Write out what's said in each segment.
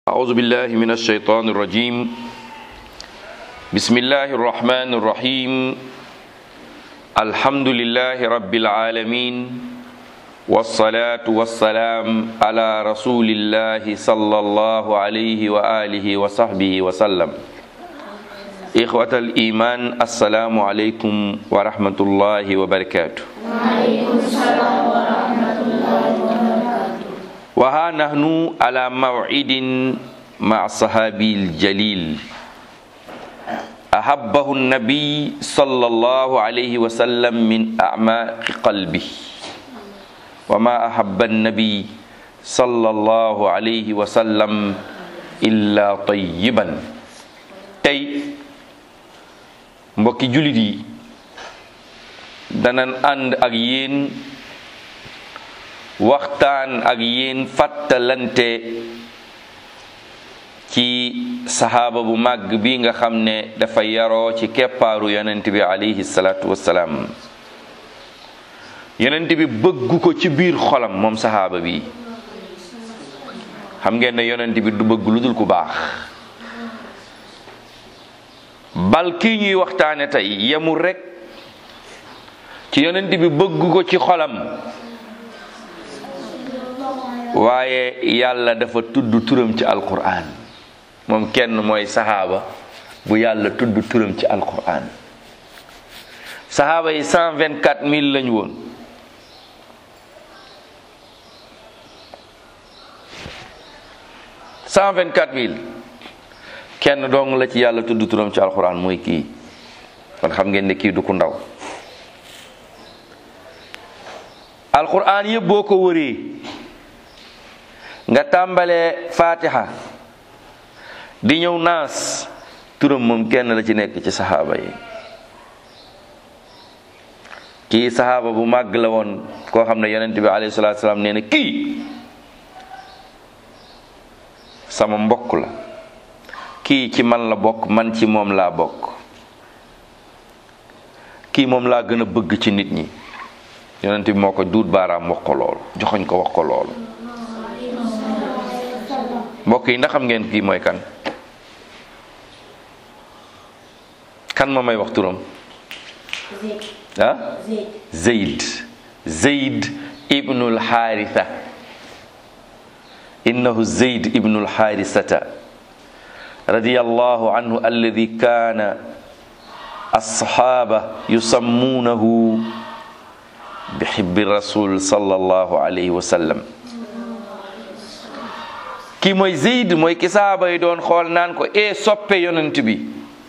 أعوذ بالله من الشيطان الرجيم بسم الله الرحمن الرحيم الحمد لله رب العالمين والصلاة والسلام على رسول الله صلى الله عليه وآله وصحبه وسلم إخوة الإيمان السلام عليكم ورحمة الله وبركاته وعليكم السلام ورحمة الله وبركاته وها نحن على موعد مع الصحابي الجليل أحبه النبي صلى الله عليه وسلم من أعماق قلبه وما أحب النبي صلى الله عليه وسلم إلا طيبا tey mbokki jullit yi danan ànd ak yéen waxtaan ak yéen fàttalante ci saxaaba bu màgg bi nga xam ne dafa yaroo ci keppaaru yonent bi alayhi salaatu wassalaam yonent bi bëgg ko ci biir xolam moom saxaaba bi xam ngeen ne yonent bi du bëgg lu dul ku baax bal kii ñuy waxtaane tey yemul rekk ci yonent bi bëgg ko ci xolam waaye yàlla dafa tudd turam ci alquran moom kenn mooy saxaaba bu yàlla tudd turam ci alquran saxaaba yi cent vingt quatre mille lañu woon cent vingt quatre mille kenn dong la ci yàlla tudd turam ci alquran mooy kii kon xam ngeen ne kii du ku ndaw alquran yëpp boo ko wëree nga tàmbalee fatiha di ñëw naas turam moom kenn la ci nekk ci saxaaba yi kii saxaaba bu màgg la woon koo xam ne yonent bi alayhi salaatu salaam nee na kii sama mbokk la kii ci man la bokk man ci moom laa bokk kii moom laa gën a bëgg ci nit ñi yonent bi moo ko duut baaraam wax ko loolu joxoñ ko wax ko loolu mbokk yi ndax xam ngeen kii mooy kan kan ma may wax turam ah zeyd zeyd ibnul xaaritha innahu zeyd ibnul xaarisata radiyallahu anhu alladi kaana alsaxaaba yusammuunahu bi xibbi rasul sallallahu alayhi wa sallam kii mooy zeyd mooy ki saaba yi doon xool naan ko e soppe yonent bi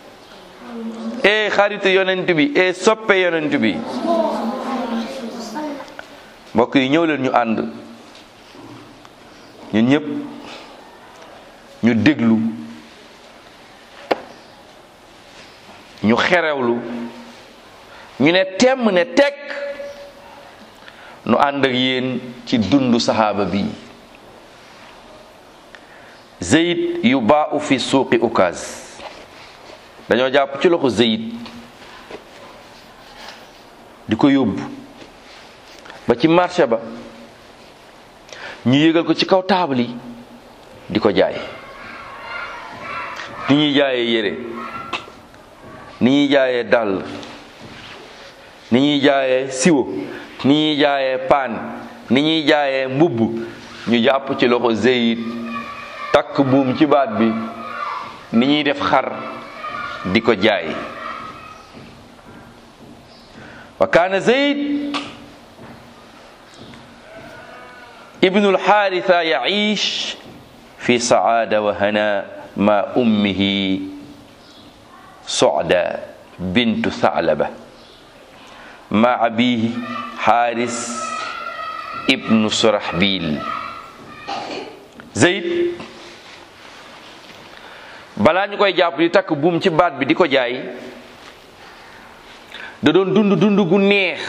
e xaritu yonent bi e soppe yonent bi mbokk yi ñëw leen ñu ànd ñun ñëpp ñu déglu ñu xerewlu ñu ne temm ne tekk nu ànd ak yéen ci dundu saxaaba bi Zeyd yu baa u fi suuqi ukaas dañoo jàpp ci loxo Zeyd di ko yóbbu ba ci marché ba ñu yégal ko ci kaw taabal yi di ko jaay ni ñuy jaayee yére ni ñuy jaayee dàll ni ñuy jaayee siwo ni ñuy jaayee paan ni ñuy jaayee mbubb ñu jàpp ci loxo Zeyd takk buum ci baat bi ni ñuy def xar di ko jaay wa kaana zeyd ibnu lxaaritha yaciish fi saada wa hana ma ummihi socda bintu thaclaba ma abihi xaaris ibnu surahbil zeyd balaa ñu koy jàpp di takk buum ci baat bi di ko jaay da doon dund dund gu neex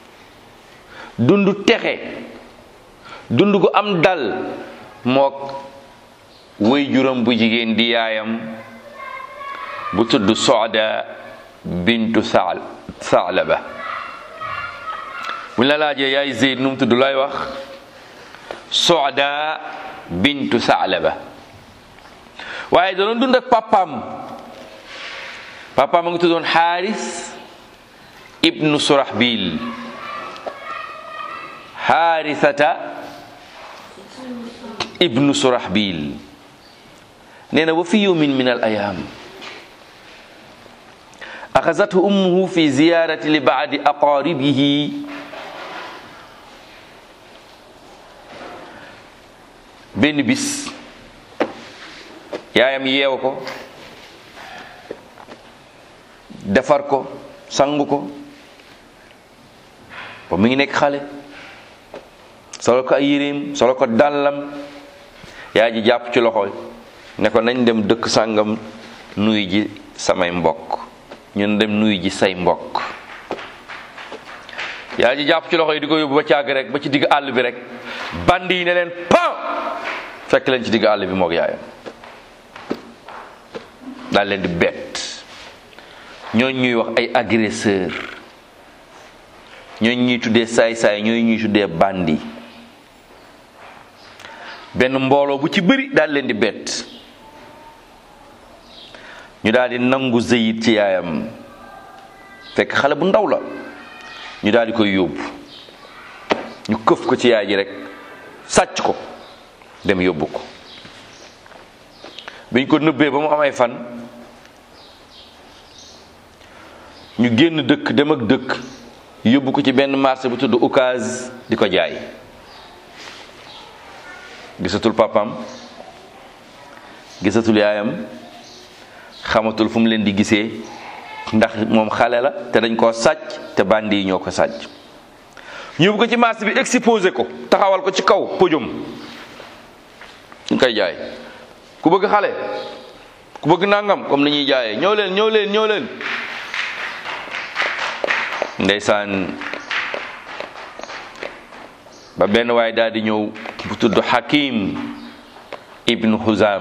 dund texe dund gu am dal mook wéy juróom bu jigéen di yaayam bu tudd Soda bintu Saal Saalaba bu ñu la laajee yaay Zeyd nu mu tudd lay wax Soda bintu Saalaba waaye da doon dund ak papaam papaam a ngi tuddoon xaaris ibnu surahbil xaarisata ibnu surahbil nee na wa fi yawmin min al ayaam axasathu ummuhu fi ziyarati li baadi aqaribihi benn bis yaayam yeew ko defar ko sangu ko ba mu ngi nekk xale solo ko ay yéreem solo ko dàllam yaay ji jàpp ci loxo ne ko nañ dem dëkk sàngam nuy ji samay mbokk ñun dem nuy ji say mbokk yaay ji jàpp ci loxo yi di ko yóbbu ba càgg rek ba ci digg àll bi rek bandi yi ne leen pam fekk leen ci digg àll bi moog yaayam daal leen di bett ñooñ ñuy wax ay agresseur ñooñ ñuy tuddee saay-saay ñooy ñuy tuddee bandi benn mbooloo bu ci bëri daal leen di bett ñu daal di nangu zëyit ci yaayam fekk xale bu ndaw la ñu daal di koy yóbbu ñu këf ko ci yaay ji rek sàcc ko dem yóbbu ko biñ ko nëbbee ba mu am ay fan ñu génn dëkk dem ak dëkk yóbbu ko ci benn marché bu tudd Ocass di ko jaay gisatul papam gisatul yaayam xamatul fu mu leen di gisee ndax moom xale la te dañ koo sàcc te bandi yi ñoo ko sàcc ñu yóbbu ko ci marché bi exposé ko taxawal ko ci kaw podium ñu koy jaay ku bëgg xale ku bëgg nangam comme ni ñuy jaayee ñëw leen ñëw leen ñëw leen ndeysaan ba benn waay daal di ñëw bu tudd Hakim ibnu Huzam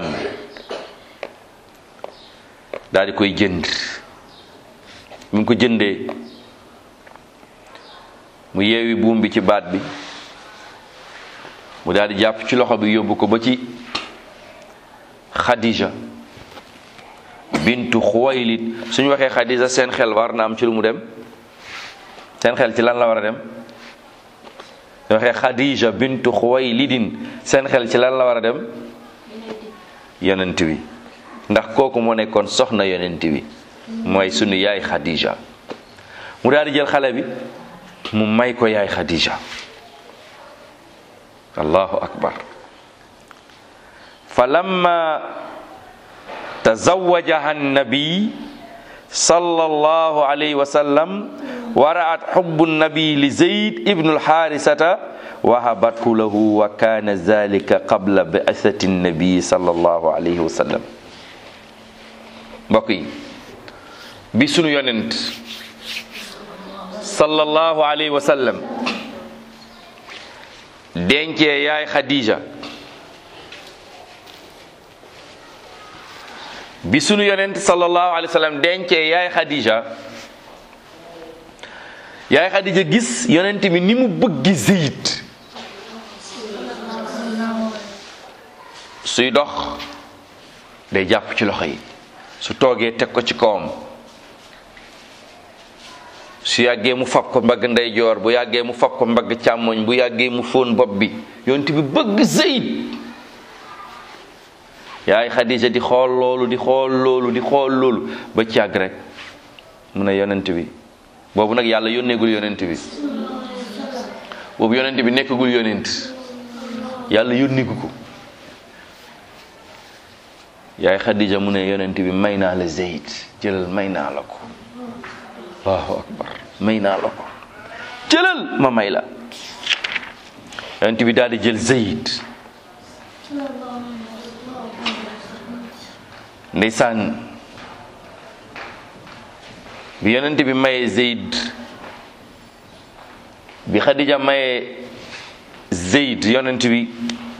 daal di koy jënd mu ngi ko jëndee mu yeewi buum bi ci baat bi mu daal di jàpp ci loxo bi yóbbu ko ba ci Khadija bintu Xuwaylid suñu waxee Khadija seen xel war na am ci lu mu dem seen xel ci lan la war a dem su waxee Khadija bintu Xuwaylidin seen xel ci lan la war a dem yonent bi ndax kooku moo nekkoon soxna yonent bi mooy sunu yaay Khadija mu daal di jël xale bi mu may ko yaay Khadija allahu akbar falamma tazawajaha annabi sallallahu alayhi wa sallam wa ra'at hubbu nabi li zayd ibnu alharisata wahabathu lahu wa kana zalika qabla bi'athati nabi sallallahu alayhi wa sallam mbokk yi bi sunu yonent sallallahu alayhi wa sallam dencee yaay Khadija bi sunu yonent sallallahu alayhi wa sallam dencee yaay Khadija yaay Khadija gis yonent bi ni mu bëggi Zayd suy dox day jàpp ci loxo yi su toogee teg ko ci kawam su yàggee mu fab ko mbagg ndeyjoor bu yàggee mu fab ko mbagg càmmoñ bu yàggee mu fóon bopp bi yonent bi bëgg Zayd yaay Khadija di xool loolu di xool loolu di xool loolu ba ci yàgg rek mu ne yonent bi boobu nag yàlla yónneegul yonent bi boobu yonent bi nekkagul yonent yàlla yónneegu ko yaay Khadija mu ne yonent bi may naa la Zayd jëlal may naa la ko allahu akbar may naa la ko jëlal ma may la yonent bi daal di jël Zayd ndeysaan bi yonent bi mayee Zayd bi Khadija mayee Zayd yonent bi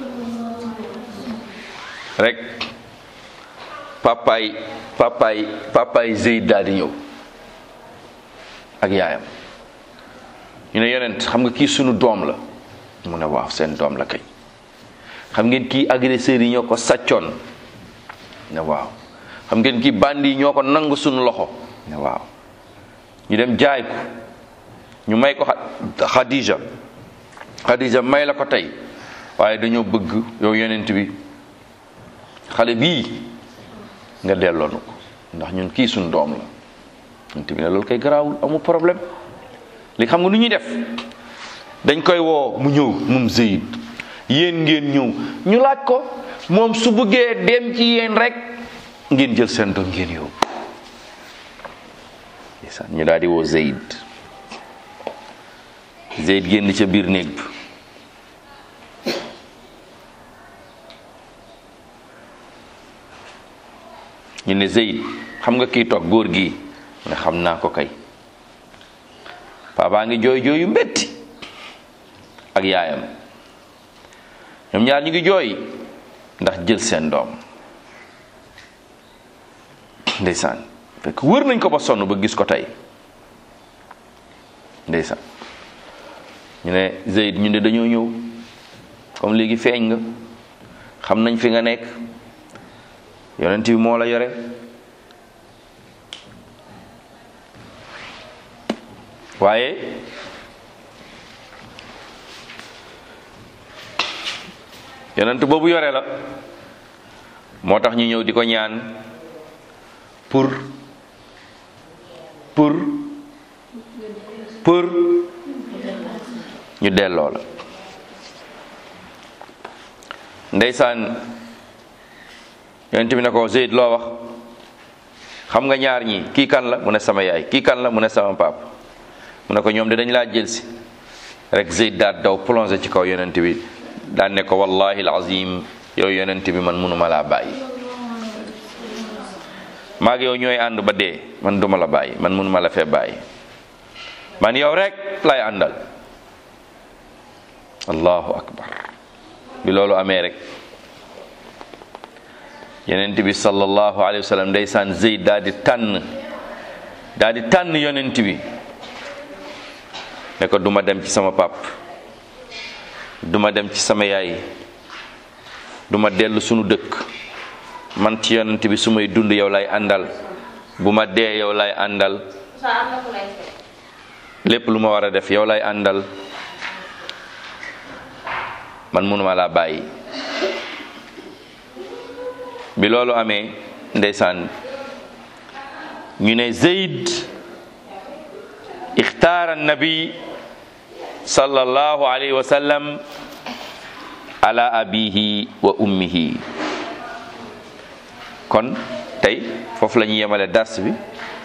rek papaay papaay papaay Zayd daal di ñëw ak yaayam ñu ne yonent xam nga kii sunu doom la mu ne waaw seen doom la kay xam ngeen kii agresseurs yi ñoo ko sàccoon ne waaw xam ngeen kii bandi yi ñoo ko nangu suñu loxo ne waaw ñu dem jaay ko ñu may ko Khadija Khadija may la ko tey waaye dañoo bëgg yow yonent bi xale bii nga delloo nu ko ndax ñun kii suñu doom la yonent bi ne loolu kay garaawul amul problème li xam nga nu ñuy def dañ koy woo mu ñëw moom Zeyd yéen ngeen ñëw ñu laaj ko moom su bëggee dem ci yéen rek ngeen jël seen doom ngeen yóbbu ndeysaan ñu daal di woo Zeyd Zeyd génn ca biir néeg bi ñu ne Zeyd xam nga kii toog góor gi mu ne xam naa ko kay papa ngi jooy jooy yu metti ak yaayam ñoom ñaar ñu ngi jooy ndax jël seen doom ndeysaan fekk wër nañ ko ba sonn ba gis ko tey ndeysaan ñu ne Zeyd ñu ne dañoo ñëw comme léegi feeñ nga xam nañ fi nga nekk yonent bi moo la yore waaye yonent boobu yore la moo tax ñu ñëw di ko ñaan pour pour pour ñu delloo la ndeysaan yonent bi ne ko Zeyd loo wax xam nga ñaar ñi kii kan la mu ne sama yaay kii kan la mu ne sama pap mu ne ko ñoom de dañ laa jël si rek Zeyd daal daw plongé ci kaw yonent bi daan ne ko wallahi alazim yow yonent bi man mënuma laa bàyyi maag yow ñooy ànd ba dee man duma la bàyyi man mënuma la fee bàyyi man yow rek lay àndal allahu akbar bi loolu amee rek yonent bi sallallahu alayhi wa sallam ndeysaan Zeyd daal di tànn daal di tànn yonent bi ne ko duma dem ci sama pap duma dem ci sama yaay duma dellu sunu dëkk man ci yonent bi su may dund yow lay àndal bu ma dee yow lay àndal lépp lu ma war a def yow lay àndal man mënuma laa bàyyi bi loolu amee ndeysaan ñu ne Zeyd ixtaara nabi sallallahu alayhi wa sallam ala abihi wa ummihi kon tey foofu la ñuy yemale dars bi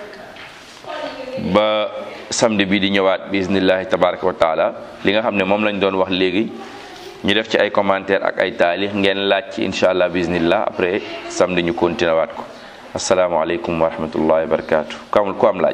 ba samedi bi di ñëwaat bi iznillahi tabaraka wa taala li nga xam ne moom lañ doon wax léegi ñu def ci ay commentaire ak ay taalix ngeen laaj ci incha allah biznillah après samedi ñu continué waat ko asalaamaaleykum wa rahmatullahi wa barakatu ku am ku am laaj